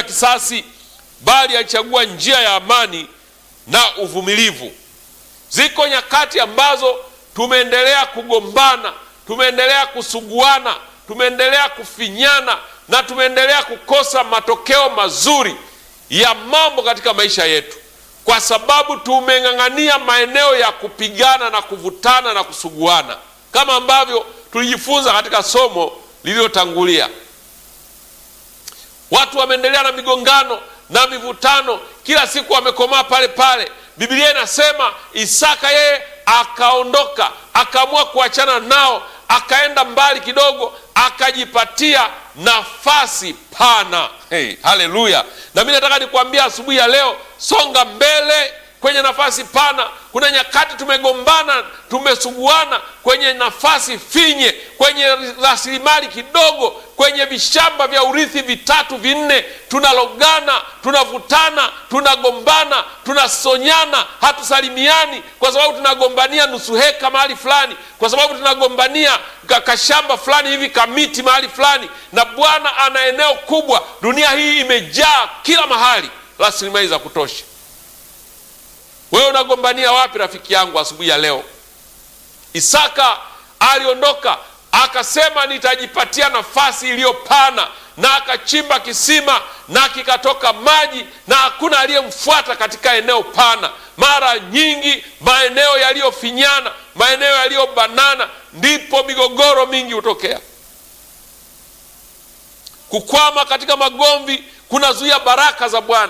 kisasi, bali alichagua njia ya amani na uvumilivu. Ziko nyakati ambazo tumeendelea kugombana, tumeendelea kusuguana, tumeendelea kufinyana na tumeendelea kukosa matokeo mazuri ya mambo katika maisha yetu, kwa sababu tumeng'ang'ania maeneo ya kupigana na kuvutana na kusuguana, kama ambavyo tulijifunza katika somo lililotangulia. Watu wameendelea na migongano na mivutano, kila siku wamekomaa pale pale. Biblia inasema Isaka yeye akaondoka, akaamua kuachana nao, akaenda mbali kidogo, akajipatia nafasi pana. Hey, haleluya! Na mi nataka nikuambia asubuhi ya leo, songa mbele kwenye nafasi pana. Kuna nyakati tumegombana, tumesuguana kwenye nafasi finye, kwenye rasilimali kidogo, kwenye vishamba vya urithi vitatu vinne, tunalogana, tunavutana, tunagombana, tunasonyana, hatusalimiani kwa sababu tunagombania nusu heka mahali fulani, kwa sababu tunagombania kashamba fulani hivi kamiti mahali fulani, na Bwana ana eneo kubwa. Dunia hii imejaa kila mahali rasilimali za kutosha. Wewe unagombania wapi, rafiki yangu, asubuhi ya leo? Isaka aliondoka akasema, nitajipatia nafasi iliyopana, na akachimba kisima na kikatoka maji, na hakuna aliyemfuata katika eneo pana. Mara nyingi maeneo yaliyofinyana, maeneo yaliyobanana, ndipo migogoro mingi hutokea. Kukwama katika magomvi kunazuia baraka za Bwana.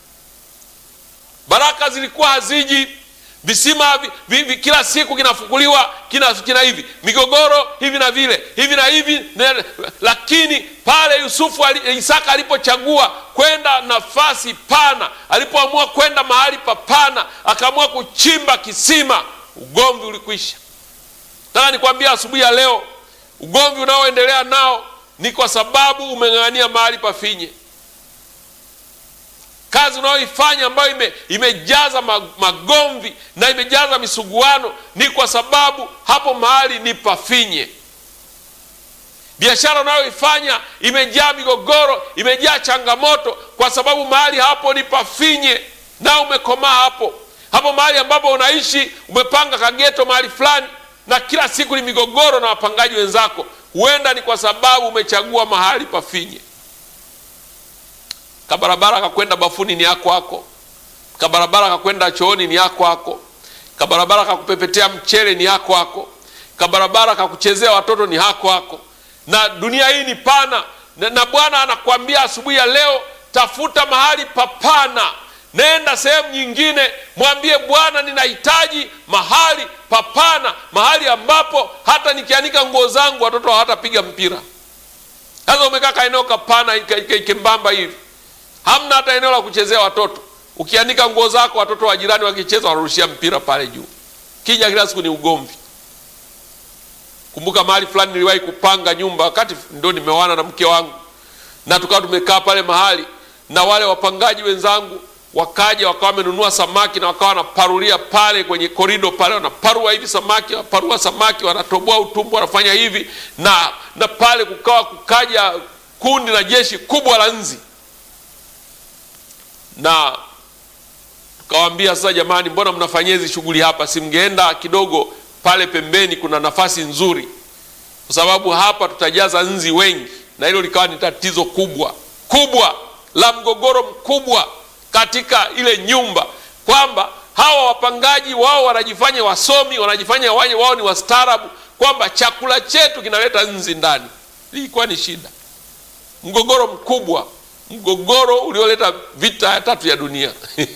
Baraka zilikuwa haziji, visima vi, vi, vi, kila siku kinafukuliwa kina, kina hivi migogoro hivi na vile hivi na hivi ne, lakini pale Yusufu ali, Isaka alipochagua kwenda nafasi pana, alipoamua kwenda mahali papana, akaamua kuchimba kisima, ugomvi ulikwisha. Nataka nikwambia asubuhi ya leo, ugomvi unaoendelea nao ni kwa sababu umeng'ang'ania mahali pafinye kazi unayoifanya ambayo ime, imejaza magomvi na imejaza misuguano ni kwa sababu hapo mahali ni pafinye. Biashara unayoifanya imejaa migogoro, imejaa changamoto kwa sababu mahali hapo ni pafinye, na umekomaa hapo hapo. Mahali ambapo unaishi umepanga kageto mahali fulani, na kila siku ni migogoro na wapangaji wenzako, huenda ni kwa sababu umechagua mahali pafinye. Kabarabara kakwenda bafuni ni yako hako, kabarabara kakwenda chooni ni yako hako, kabarabara kakupepetea mchele ni yako hako, kabarabara kakuchezea watoto ni hako hako. Na dunia hii ni pana, na, na Bwana anakuambia asubuhi ya leo, tafuta mahali papana, nenda sehemu nyingine, mwambie Bwana, ninahitaji mahali papana, mahali ambapo hata nikianika nguo zangu watoto hawatapiga mpira. Sasa umekaa kaeneo kapana kembamba hivi hamna hata eneo la kuchezea watoto. Ukianika nguo zako, watoto wa jirani wakicheza wanarushia mpira pale juu, kija kila siku ni ugomvi. Kumbuka mahali fulani niliwahi kupanga nyumba, wakati ndo nimeoana na mke wangu, na tukawa tumekaa pale mahali, na wale wapangaji wenzangu wakaja, wakawa wamenunua samaki na wakawa wanaparulia pale kwenye korido pale, wanaparua hivi samaki, wanaparua samaki, wanatoboa utumbo, wanafanya hivi na na pale kukawa kukaja kundi la jeshi kubwa la nzi na tukawaambia sasa, jamani, mbona mnafanyia hizi shughuli hapa? Si mngeenda kidogo pale pembeni, kuna nafasi nzuri, kwa sababu hapa tutajaza nzi wengi. Na hilo likawa ni tatizo kubwa kubwa la mgogoro mkubwa katika ile nyumba, kwamba hawa wapangaji wao wanajifanya wasomi, wanajifanya wao ni wastaarabu, kwamba chakula chetu kinaleta nzi ndani. Ilikuwa ni shida, mgogoro mkubwa mgogoro ulioleta vita ya tatu ya dunia.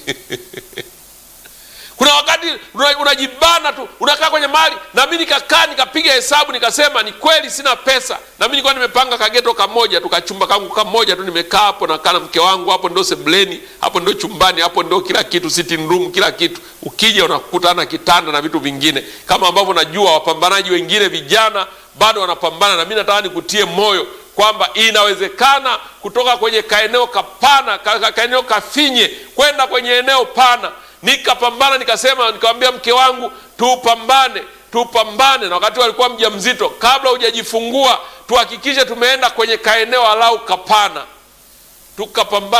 Kuna wakati unajibana tu, unakaa kwenye mali, na mimi nikakaa nikapiga hesabu nikasema, ni kweli sina pesa, na mimi nilikuwa nimepanga kageto kamoja tu, kachumba kangu kamoja tu, nimekaa hapo nakaa na mke wangu hapo, ndo sebuleni hapo, ndo chumbani hapo, ndo kila kitu, sitting room, kila kitu. Ukija unakutana kitanda na vitu vingine, kama ambavyo najua wapambanaji wengine vijana bado wanapambana, na mimi nataka nikutie moyo kwamba inawezekana kutoka kwenye kaeneo kapana ka, kaeneo kafinye kwenda kwenye eneo pana. Nikapambana, nikasema, nikamwambia mke wangu tupambane, tupambane. Na wakati walikuwa mjamzito, kabla hujajifungua tuhakikishe tumeenda kwenye kaeneo alau kapana, tukapambana.